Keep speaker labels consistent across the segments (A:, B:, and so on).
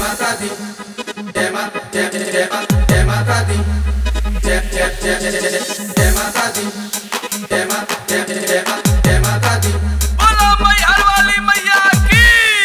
A: माता दी जय मा जय जय जय मा जय माता दी जय जय जय जय जय जय जय माता दी जय मा जय जय जय मा जय माता दी
B: बोलो मैहर वाली मैया की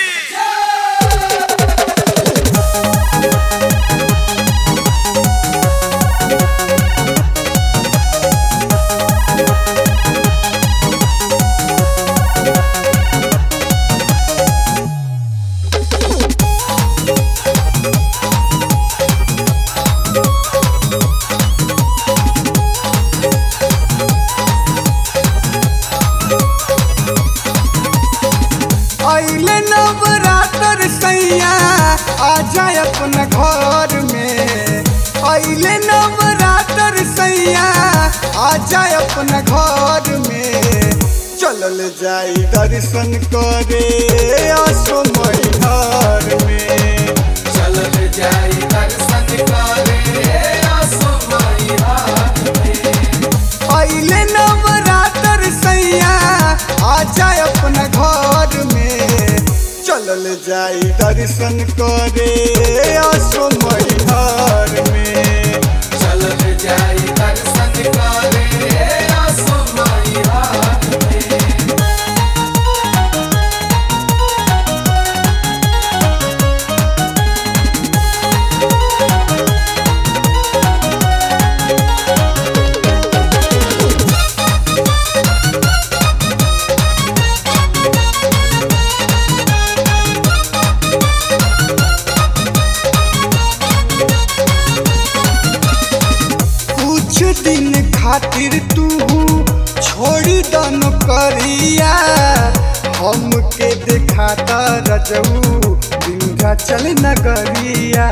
C: अइले नवरात्र सैया आ जाए अपना घर में अइले नवरात्र सैया आ जाए अपना घर में चलल जाई दर्शन करे असमय घर में
A: चलल जाई दर्शन करे असमय हाथ में
C: अइले नवरात्र सैया आ जाए अपना घर में चलल जाई दर्शन करे असमय घर में
A: चलल जाई दर्शन करे असमय हाथ में
C: कुछ दिन खातिर तू छोड़ी दन करिया हमके दिखाता रजऊ विंध्याचल नगरिया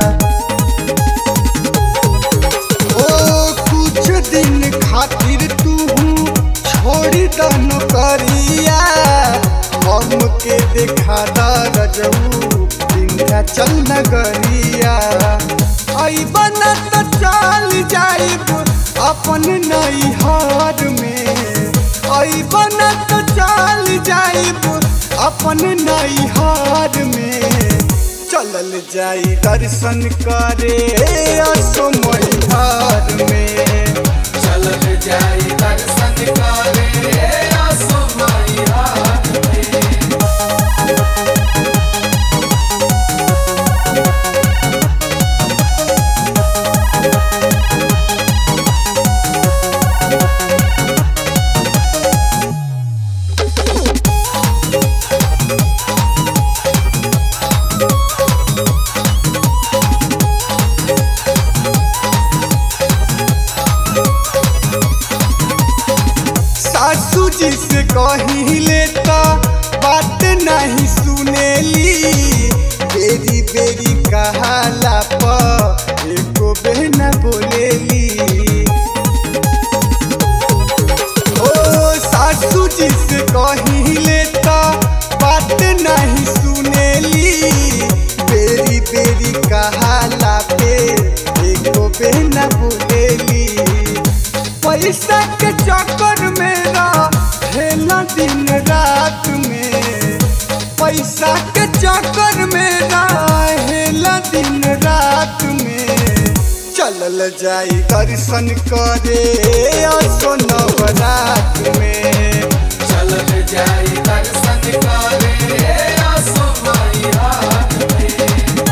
C: ओ कुछ दिन खातिर तू छोड़ी दन करिया हमके दिखाता रजऊ विंध्याचल नगरिया अइबन त चल जाइब अपन नैहर में अइबन त चल जाइब अपन नैहर में चलल जाई दर्शन करे असमय घर में
A: चलल जाई दर्शन करे असमय हाथ में
C: सासू जी से कहिले त बात नहीं सुनेली बेरी बेरी कहाला प एको बहना बोलेली ओ सासू जी से कहिले त बात नहीं सुनेली बेरी बेरी कहाला पे एको बहना बोलेली पैसा के चक्कर में रहेला दिन रात में पैसा के चक्कर में रहेला दिन रात में चलल जाई दर्शन करे असो नवरात में
A: चलल जाई दर्शन करे असमय हाथ में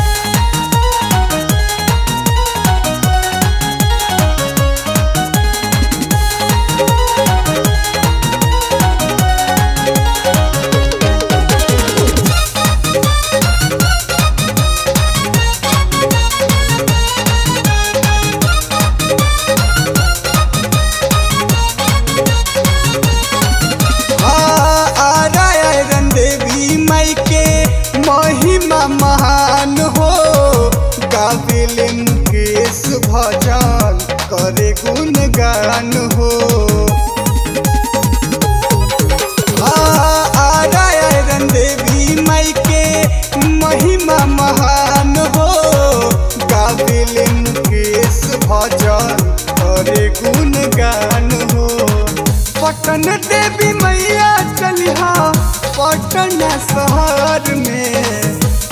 C: आरायण देवी माई के महिमा महान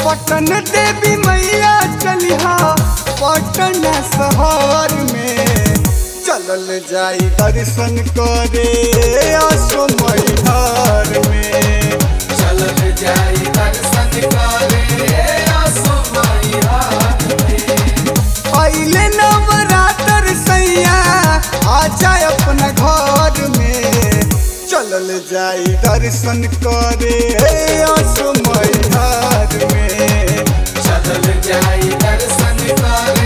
C: पटन देवी मैया चलिहा पटन शहर में चलल जाई दर्शन करे असो मैहर में
A: चलल जाई दर्शन करे आसो मैहर में
C: पहले नवरात्र सैया आ जाए अपना घर में चलल जाई दर्शन करे असो मैहर में
A: चलल जाई दर्शन करे